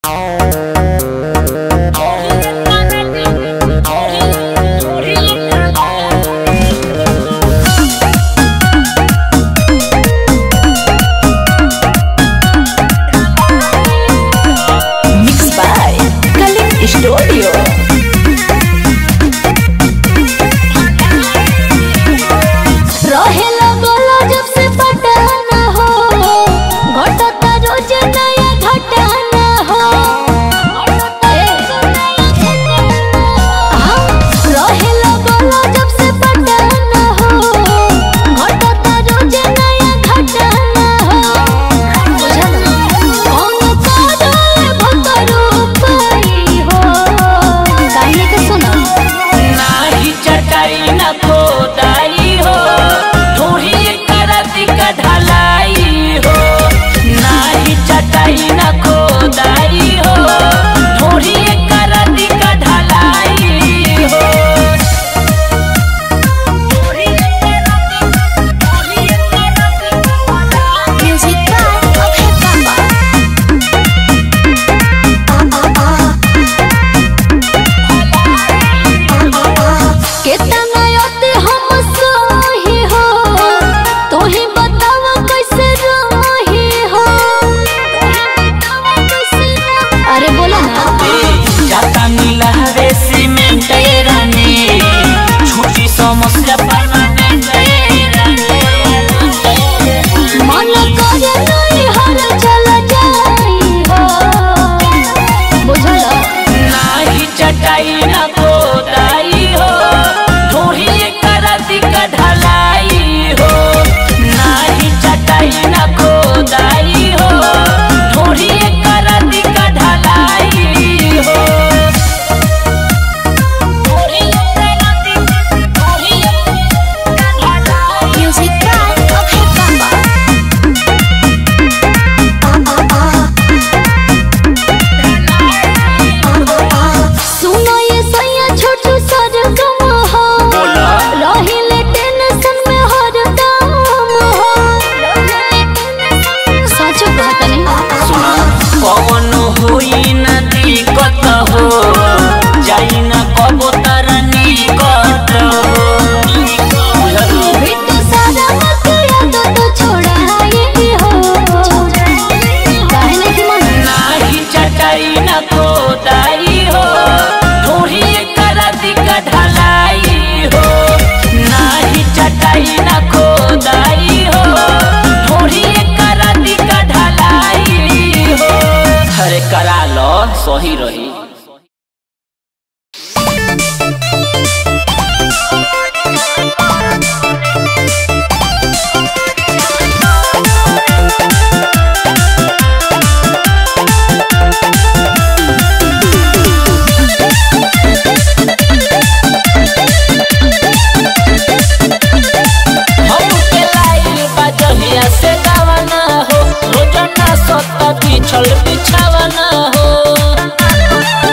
Mixed by Kalip Studio. रहेला बोलो जब से पटाना हो घटता रोज नया घटाना हो हाँ, रहेला बोलो जब से पटाना हो घटता रोज नया घटाना हो कौन कादोए भकरू पाई हो कहानी के सुना नाही चटाई न खोदाई हो ढूढ़ी करती का ढलाई हो नाही चटाई न खोदाई हो ढूढ़ी करती का ढलाई हो Music by Okay Bamba. कितना अति हम सही हो तू ही बतावा कैसे रही हो अरे बोलो ना जाता मिला रे सीमेंट रानी छुट्टी समस्या परमानेंट मन करे नहीं हर चल जाई हो बुझल नाही चटाई न खोदाई हो ढूढ़ी करती का ढलाई हो नाही चटाई न खोदाई हो ढूढ़ी करती का ढलाई हो Music by Okay Bamba. सुनो ये सैया छोटू सरगम हो रहिले टेंशन में हरदम हो सच बात नहीं पवन होई न दिक्कत हो जाई न कबो तर निकट हो बिट्टू सारा मत याद तो छोड़ाई हो काहे नहीं मन नाही चटाई न खोदाई हो ढूढ़ी करती का ढलाई हो नाही चटाई न खोदाई हो ढूढ़ी करती का ढलाई हो अरे करा लो सही रही हम के लाइल बजहिया से गावना हो रोजाना सत्ता पिछल बिछावना हो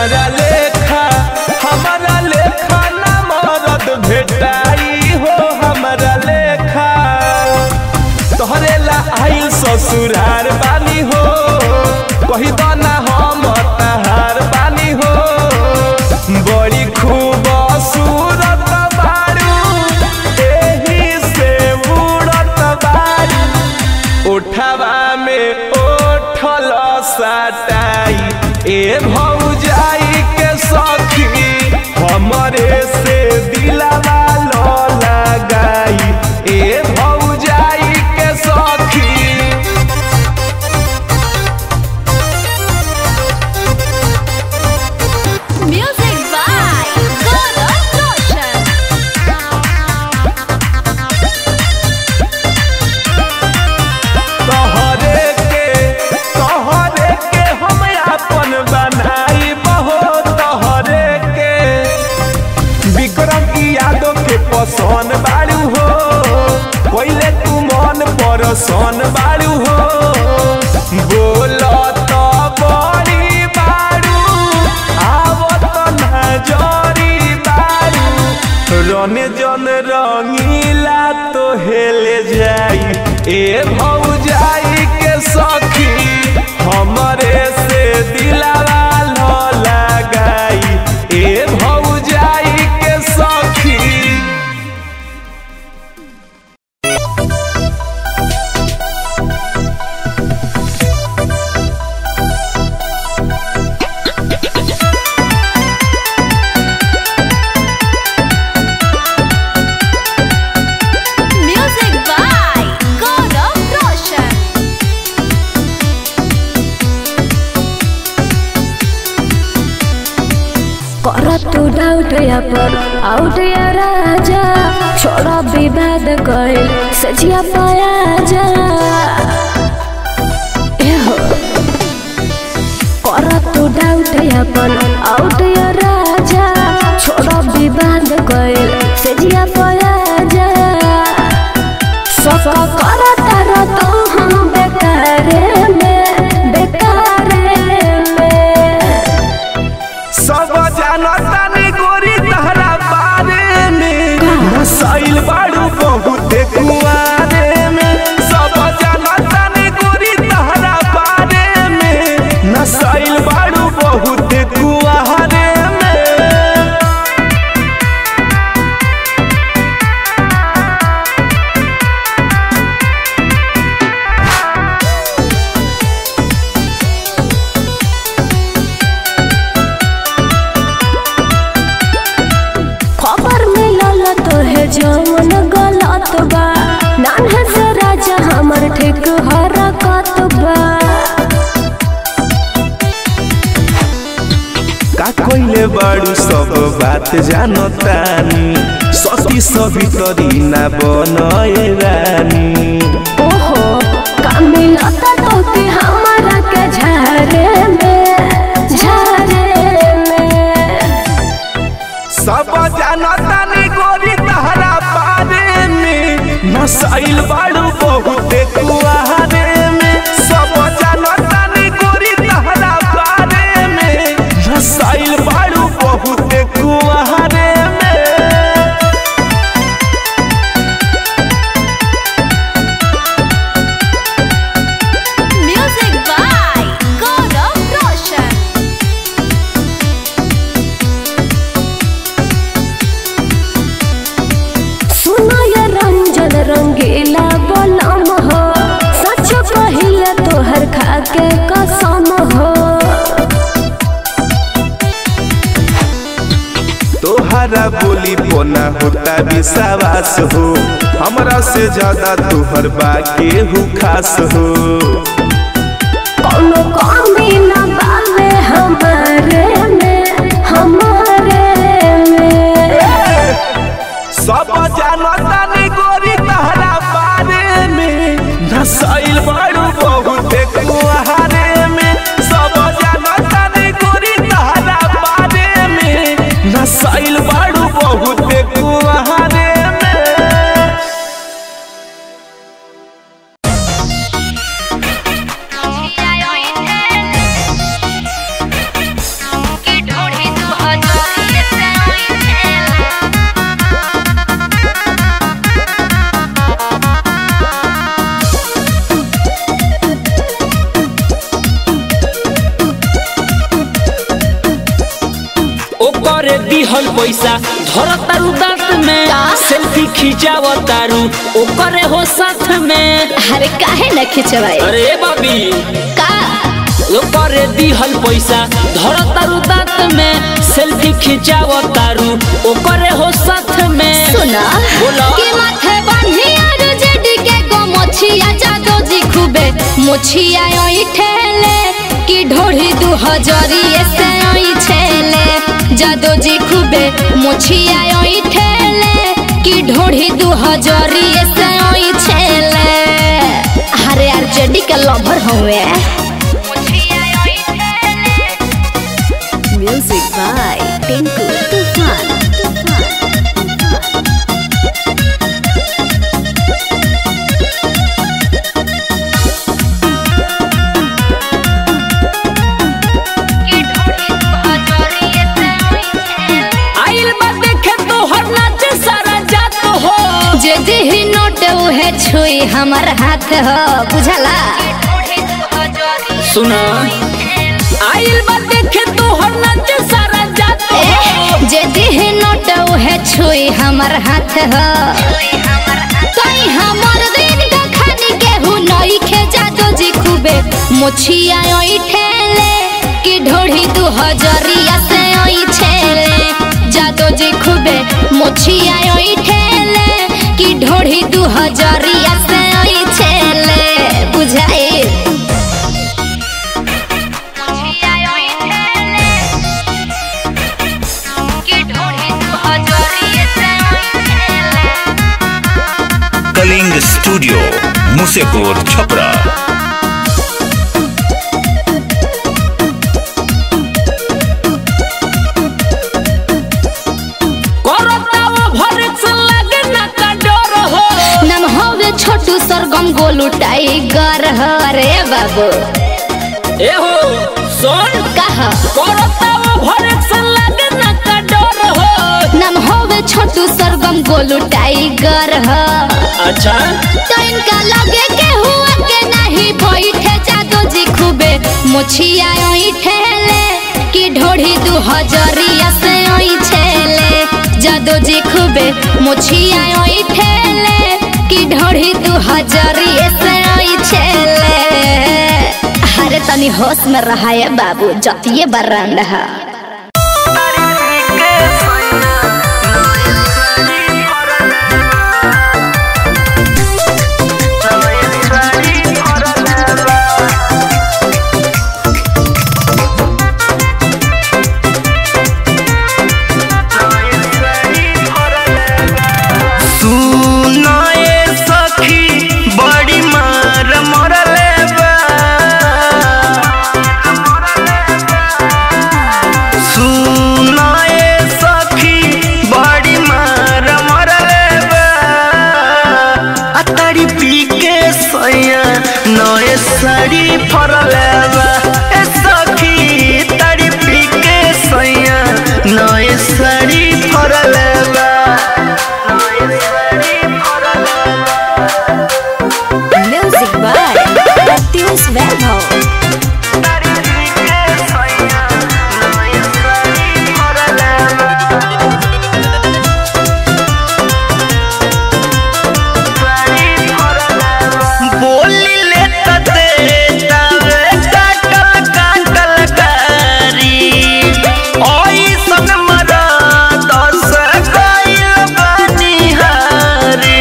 हमारा लेखा हमारा लेखा ना मरद भेटाई हो हमारा लेखा तोहरे ला आइल ससुरार बानी हो कही दाना हम तहार बानी हो बड़ी खूब सूरत बारू एही से उड़त बारू उठवा में ओठल सटाई ए भौजाई के सखी हमरे से दिलवा लो लगाई ए भौजाई के सखी Music by Gaurav Roshan. तोहरे के तोहरे के हम अपन बनाई बहो तोहरे के विक्रम यादव के पसंद बारू हो पहले तू मन परसन बारू हो बोलो तो बड़ी बारू आवत नजरी बारू रने जन रंगीला तो हेले जाई ए भौजाई के सखी हमरे से दिलावा लो लगाई ए भौजाई के सखी Music by Gaurav Roshan. कर तू डाउट या पर आउट या राजा छोड़ा विवाद कइल सजिया पाया जा एहो कर तू डाउट या पर आउट या राजा छोड़ा विवाद कइल सजिया पाया जा सफा कर तारा तो हम बेकारे में बेकारे में सब जानतानी गोरी तहरा बारे में नसाइल बाड़ू बहुत कुआरे में सब जानतानी गोरी तहरा बारे में नसाइल बाड़ू बहुत कुआरे में खबर मिलल तो है जवन गलत बा नान्हे से राजा हमर ठीक हरकत बा का कोइले बाड़ू सब बात जानतानी सती सभी तरी ना बनए रानी ओहो का मिलत तो के हमारा के झारे में झारे में सब जानतानी गोरी तहरा बारे में नसाइल बाड़ू बहुत कुआरे में सब जानतानी गोरी तहरा बारे में नसाइल बाड़ू बहुत कुआरे में Music by Gaurav Roshan. सुनो ये रंजन रंगीला बलम हो सच कहिला तोहर खाके कसम हो तोहरा बोली पोना होता विश्वास हो हमरा से ज्यादा तोहर बाके हु खास हो कोनो कमी न बावे हमारे में हमारे में सब जानतानी गोरी तहरा बारे में नसाइल बाड़ू बहुत कुआरे में सब जानतानी गोरी तहरा बारे में नसाइल बाड़ू बहुत कुआरे में Yeah, ओकरे दिहल पैसा धर तारू दांत में का? सेल्फी खिंचाव तारू ओकरे हो साथ में अरे काहे न खिंचवाई अरे बाबी का ओकरे दिहल पैसा धर तारू दांत में सेल्फी खिंचाव तारू ओकरे हो साथ में सुना बोला। कि माथे बांधी और जेडी के गो मोछिया जादो जी खूबे मोछिया ओई ठेले कि ढोढ़ी दू हजरिए से ओई छेले जादो जी खूबे मोछिया ओई ठेले कि ढोढ़ी दू हजरिए से ओई छेले अरे यार जेडी के लवर हुए म्यूजिक बाय टिंकू तूफान आइल बा देखे तोहर नाच सारा जात हो जे दिही नोट उहे छुई हमर हाथ हो बुझला सुना आइल बा देखे तोहर नाच सारा जात हो ए, जे दिही नोट उहे छुई हमर हाथ हो तई हमर दिन का खानी केहू नई खे जादो जी खूबे मोछिया ओई ठेले कि ढोढ़ी दू हजरिया से ओई छेले जादो जी खूबे मोछिया ओई ठेले कि ढोढ़ी दू हजरिया से ओई छेले बुझाई कलिंग स्टूडियो मुसेपुर छपरा करता वो भरस लगे ना का डर हो नम होवे छोटू सरगम गोलू टाइगर हरे बाबू ए हो सुन कह करता वो भरस लगे ना का डर हो नम होवे छोटू सरगम गोलू टाइगर ह अच्छा तो इनका लगे के हुआ के नहीं बैठे जादो जी खूबे मुछिया ओई ठेले कि ढोढ़ी दू हजरिया से ओई छेले जादो जी खूबे मुछिया ओई ठेले कि ढोढ़ी दू हजरिया से ओई छेले अरे तनी होश में रहा है बाबू जतिये बरंड है सुनाए सखी बड़ी मार मरले बा सुनाए सखी बड़ी मार मरले बा अतारी पी के सैया नए साड़ी फरले बा ए सखी तारी पी के सैया नए साड़ी फरले बा म्यूजिक बाय प्रत्युष वैभव बोली ले त दे तावे काटल काटल कारी ओई सन मरा दस गइल बनिहारी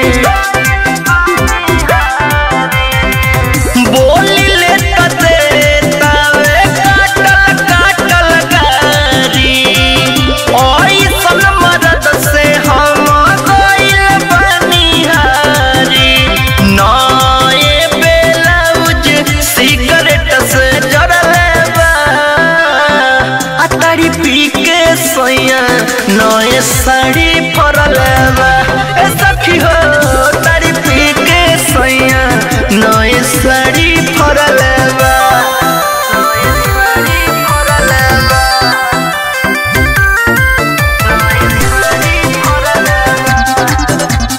बोली ले त दे तावे काटल काटल कारी ओई सन मरद से हम गइल बनिहारी नए ब्लाउज सिगरेट से जरले बा अतारी पी के सैया नए साड़ी फरले बा ए सखी हो तारी पी के सैया नए साड़ी फरले बा नए साड़ी फरले बा नए साड़ी फरले बा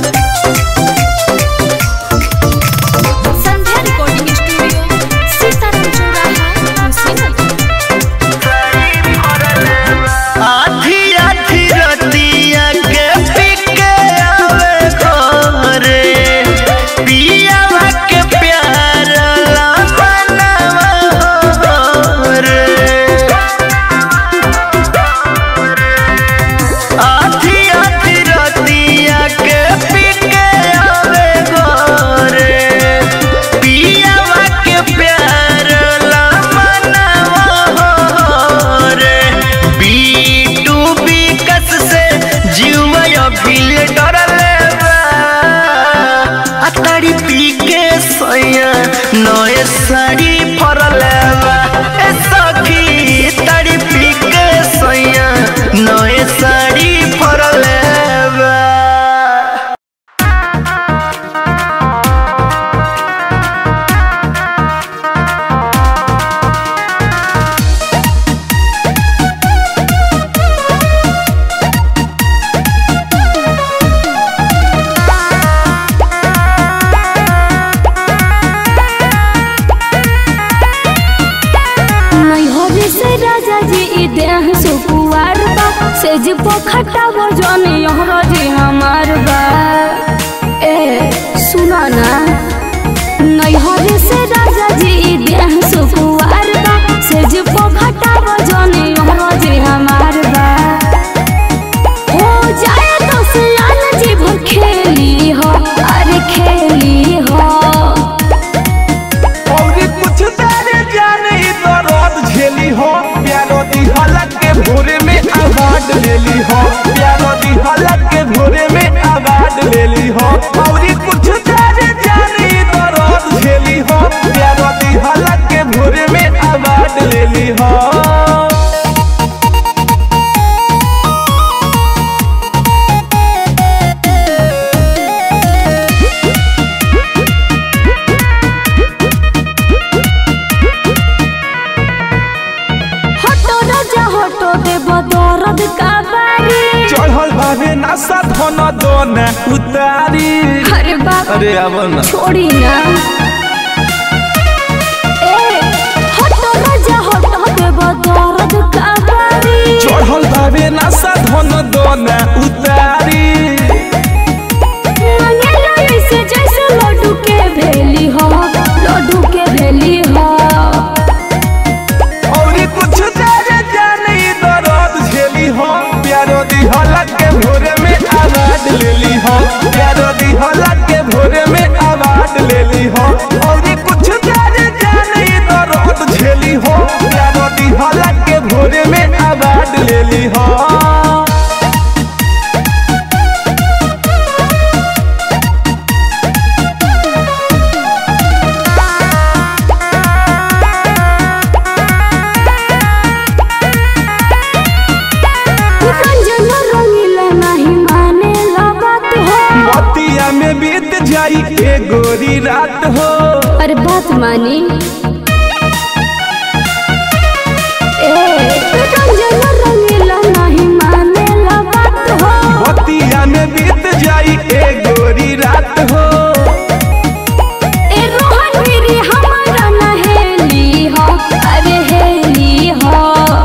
संध्या रिकॉर्डिंग स्टूडियो सीताराम चौराहा कुशीनगर आ से राजा जी ई देह सुकुआर बा सेज पोखटा वो जनी यहरा जी हमार बा ए सुना ना नैहर से राजा जी ई देह सुकुआर बा सेज पोखटा वो जनी यहरा जी हमार बा हो जाए तो सियान जी भर खेली हो अरे खेली हो और कुछ तेरे जाने तो रोद झेली हो प्यारो दी हलक के भोरे में आवाज लेली हो प्यारो दी हलक के भोरे में आवाज लेली हो और कुछ तेरे जाने तो रोद झेली हो प्यारो दी हलक के भोरे में आवाज लेली हो हटो राजा हटो देव दर्द का बारी चढ़ल भावे नशा धन दोना उतारी अरे बाप अरे अब ना छोड़ी ना ए हटो राजा हटो देव दर्द का बारी चढ़ल भावे नशा धन दोना उतारी मंगेला ऐसे जैसे लड्डू के भेली हो लड्डू के भेली हो और कुछ तेरे जाने दर्द झेली हो प्यारो दी हलक के भोरे में आवाज लेली हो प्यारो दी हलक के भोरे में आवाज लेली हो और कुछ तेरे जाने दर्द झेली हो प्यारो दी हलक के भोरे में आवाज लेली हो रंजन रंगीला नहीं माने ला बात हो बतिया में बीत जाई ए गोरी रात हो अरे बात मानी ए रंजन रंगीला नहीं माने ला बात हो बतिया में बीत जाई ए गोरी रात हो ए रोहन मेरी हमारा नहेली हो अरे हेली हो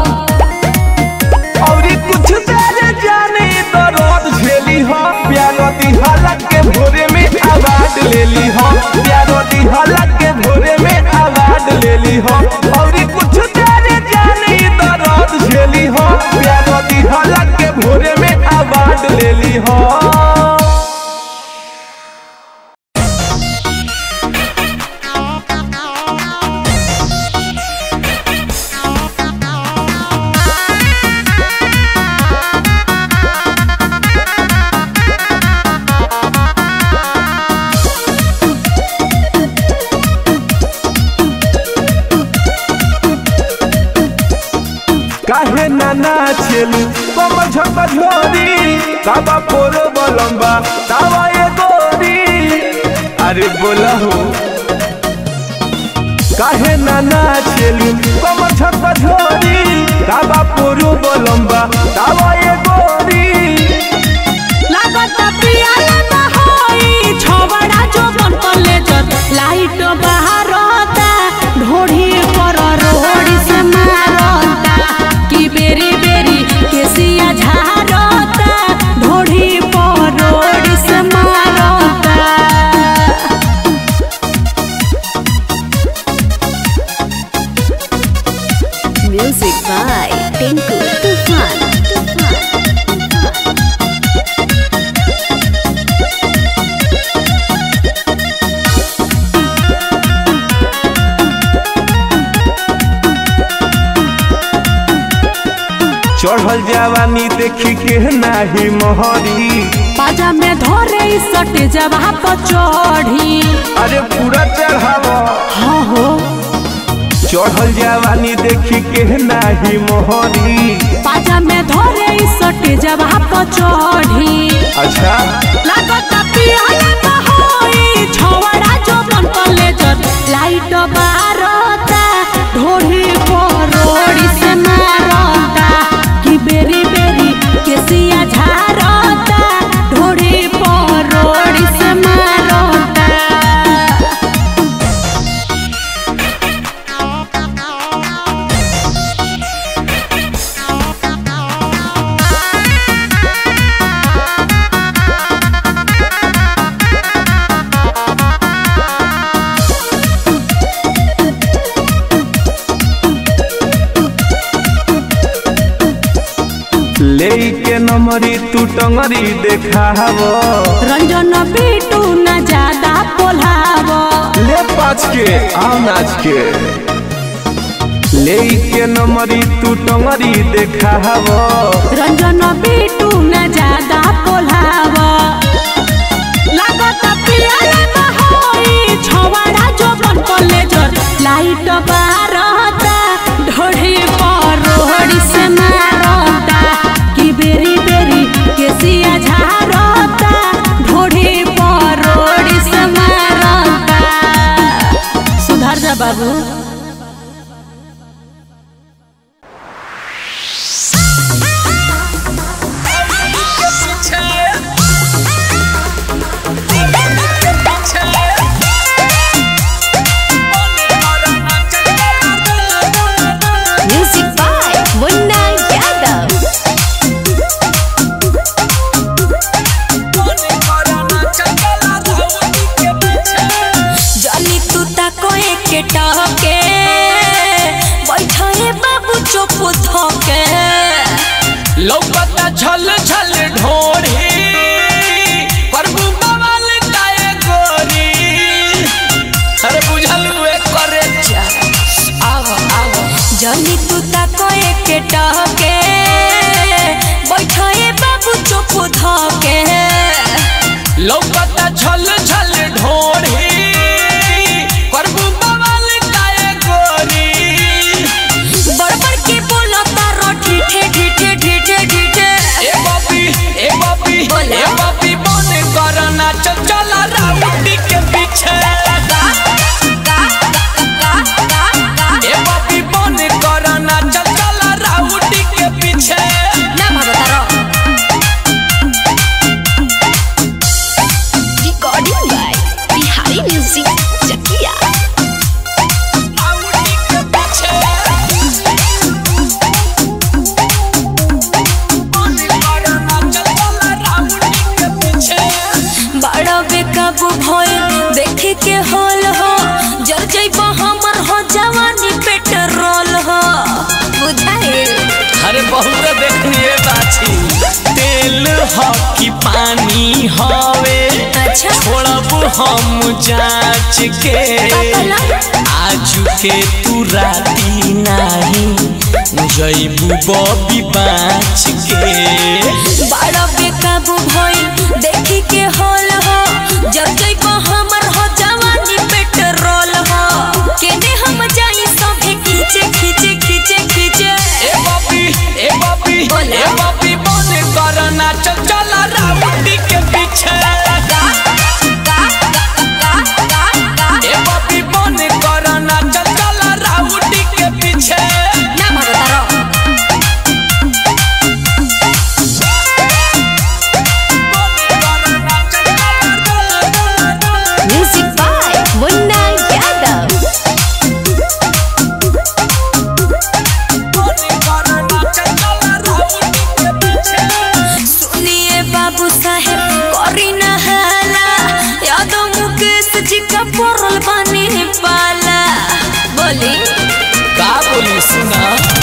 और कुछ तेरे जाने तो रोद झेली हो प्यारो दी हालत के भोरे में आवाज लेली हो प्यारो दी हालत के भोरे में आवाज लेली हो और कुछ तेरे जाने तो रोद झेली हो प्यारो दी हालत के भोरे में आवाज लेली हो काहे नाना छेलू कम झक झोरी बाबा पोरो बलम्बा दावा ये गोरी अरे बोला हो काहे नाना छेलू कम झक झोरी बाबा पोरो बलम्बा दावा ये गोरी लागत पियाले न होई छबड़ा जो बन कलेजर लाइट बाहरता ढोढ़ी पर रोड़ी से मारता कि बेरी बेरी केसिया झारता ढोढ़ी पर रोड़ी से मारता Music by Tinku Tufan. चढ़ल जवानी देखी के नाही मोहरी पाजा में धरे सट जवा पर चढ़ी अरे पूरा चढ़ावा हाँ हो चढ़ल जवानी देखी के नाही मोहरी पाजा में धरे सट जवा पर चढ़ी अच्छा लागत पियाले न होई छवड़ा जो बन कलेजर लाइट बारता ढोढ़ी पर रोड़ी से मारता कि बेरी बेरी केसिया झारता ढोढ़ी पर रोड़ी से मारता ले के नमरी तू टंगरी देखाव रंजन पीटू न ज्यादा पोलाव ले पाँच के आओ नाच के ले के नमरी तू टंगरी देखाव रंजन पीटू न ज्यादा पोलाव लागत पियाले बहोई छवाड़ा जो बन कॉलेजर लाइट बारता ढोढ़ी पर रोहड़ी से मारता कि बेरी बेरी केसिया झारता ढोढ़ी पर रोहड़ी से मारता सुधर जा बाबू Music by Munna Yadav. जली तू ताको एके टहके बैठे बाबू चुप थके लौकता छल छल ढोढ़ी प्रभु बवाल काए गोरी अरे बुझल हुए करे जा आव आव जली तू ताको एके टहके बैठे बाबू चुप थके लौकता छल छल ढोढ़ी प्रभु बवाल काए गोरी बड़बड़ के बोलो तारो ठीठे ठीठे ठीठे ठीठे ए बापी ए बापी बोला। ए बापी बन करना चल चला राउटी के पीछे ए बापी बन करना चल चला राउटी के पीछे ना भागो तारो Recording by Bihari Music Chakia. राउटी के पीछे बन करना चल चला राउटी के पीछे बड़ा बेकाबू भइल देखे के होल हो जर जइब हमर हो जवानी पेट्रोल हो बुझाइल अरे बहुत देखिए बाछी तेल ह कि पानी हवे अच्छा छोड़ब हम जांच के आजू के तू राती नाही जैबू बबी बाँच के बड़ा बेकाबू भइल देखे के होल हो जर जइब हमर हो जवानी पेट्रोल हो केने हम जाई सभे खींचे खींचे खींचे खींचे ए बापी ए बापी बोला। ए बापी बन करना चल चला राउटी के पीछे ए बापी बन करना चल चला राउटी के पीछे ना भागो तारो Music by Munna Yadav. सुनिए बाबू साहेब करी न हाला यादव मुकेश जी का पड़ल बानी पाला बोली का बोली सुना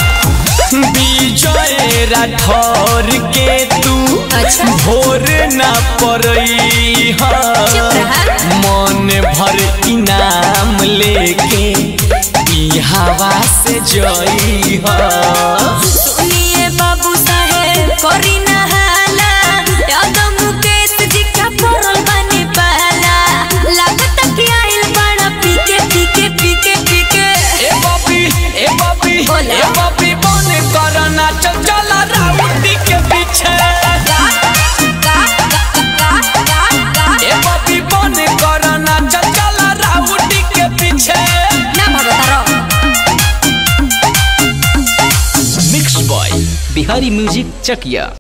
विजय राठौर के तू अच्छा। भोर न पड़ई चुप रहा। मन भर इनाम लेके ई हवा से जई सुनिए बाबू साहेब करी न हाला यादव मुकेश जी का पड़ल बानी पाला लागत कि आइल बड़ा पीके पीके पीके पीके ए बापी ए बापी बोला। ए बापी बन करना चल चला राउटी के पीछे ए बापी बन करना चल चला राउटी के पीछे ना भागो तारो mix by Bihari music Chakiya